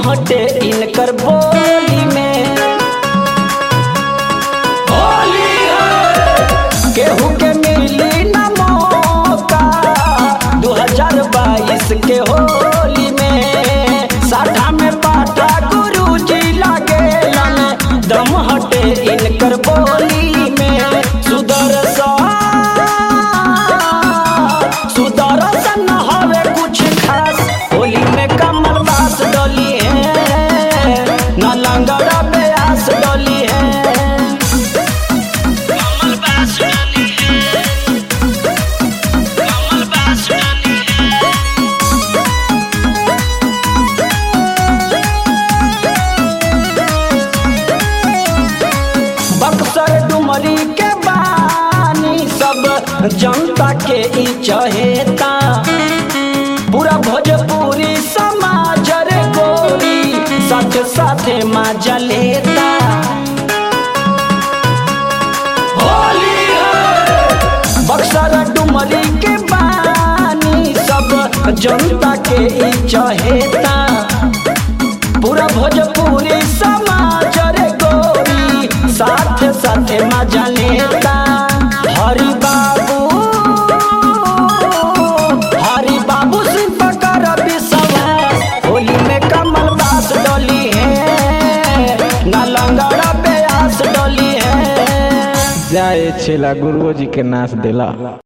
हटे इनकर बोली में केहू के मिली न मौका 2022 के होली में साठा में पाठा गुरुजी लागेलन दम हटे इनकर बोली में सुदर्शन सुदर्शन हवे कुछ खास होली में कमल बास डोली है न लंगड़ा ब्यास डोली है कमल बास डोली है कमल बास डोली है बक्सर डुमरी के बानी सब जनता के ई चहेता पूरा भोजपुरी समाज रे गोरी साथ साथे मजा लेता बक्सर डुमरी के बानी सब जनता के ई चहेता पूरा भोजपुरी समाज रे गोरी साथ साथ मजा लेता हरि बाबू हरि बाबू सिंह पकर विश्वास होली में कमल बास डोली है न लंगड़ा प्यास डोली है जाए छेला गुरुओ जी के नाच देला